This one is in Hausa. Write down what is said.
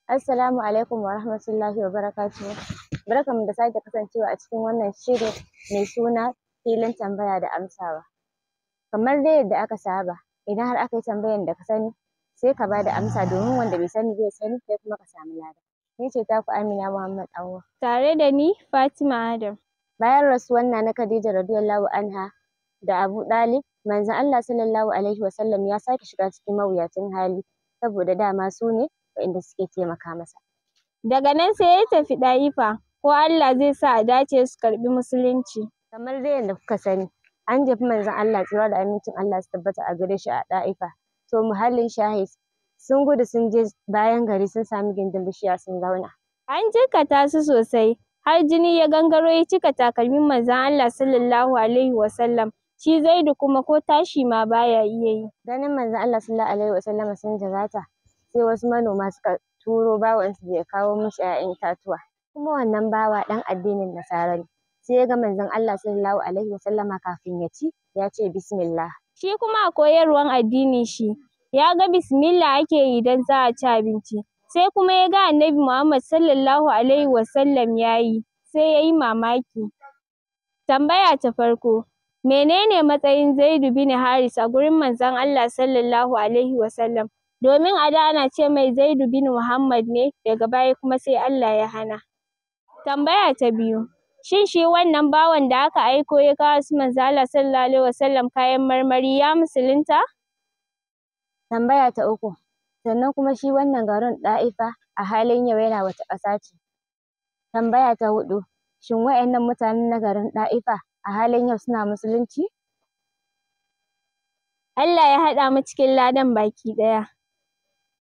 Assalamu alaikum wa rahmatullahi wa barakatuhu. Barkanmu da sake kasancewa a cikin wannan shiri mai suna filin tambaya da amsawa. Kamar dai yadda aka saba, idan har aka yi tambayar da ka sani sai ka ba da amsa domin wanda bai sani ba ya sani kai kuma ka samu lada. Ni ce taku Amina Muhammad Awwal. Tare da ni Fatima Adam. Bayan rasuwar Nana Khadija radiyallahu anha da Abu Ɗalib, manzon Allah sallallahu alaihi wa sallam ya sake shiga cikin mawuyacin hali saboda dama su ne waɗanda suke taimaka masa. Daga nan sai ya tafi Ɗa'ifa, ko Allah zai sa a dace su karɓi Musulunci. Kamar dai yadda kuka sani, an jefi manzon Allah tsira da amincin Allah su tabbata a gare shi a Ɗa'ifa. To muhallin shahid sun gudu sun je bayan gari sun sami gindin bishiya sun zauna. An jikkata su sosai, har jini ya gangaro ya cika takalmin manzon Allah sallallahu alaihi wa sallam. Shi Zaidu kuma ko tashi ma baya iya yi. Ganin manzon Allah sallallahu alaihi wa sallama sun jigata, sai wasu manoma suka turo bawansu da ya kawo musu ‘ya'yan itatuwa. Kuma wannan bawa ɗan addinin Nasara ne. Sai ya ga manzon Allah sallallahu alaihi wa sallama kafin ya ci, ya ce bismillah. Shi kuma a koyarwan addinin shi, ya ga bismillah ake yi idan za a ci abinci. Sai kuma ya ga Annabi Muhammad sallallahu alaihi wa sallam ya yi, sai ya yi mamaki. Tambaya ta farko, menene matsayin Zaidu bin Haris a gurin manzon Allah sallallahu alaihi wa sallam? Domin a da ana ce mai Zaidu bin Muhammad ne, daga baya kuma sai Allah ya hana. Tambaya ta biyu, shin shi wannan bawan da aka aiko ya kawo su manzon Allah sallallahu alaihi wa sallam kayan marmari ya musulunta? Tambaya ta uku, sannan kuma shi wannan garin Ɗa'ifa a halin yau yana wace ƙasa ce? Tambaya ta huɗu, shin waɗannan mutanen na garin Ɗa'ifa a halin yau suna musulunci? Allah ya haɗa mu cikin ladan baki ɗaya.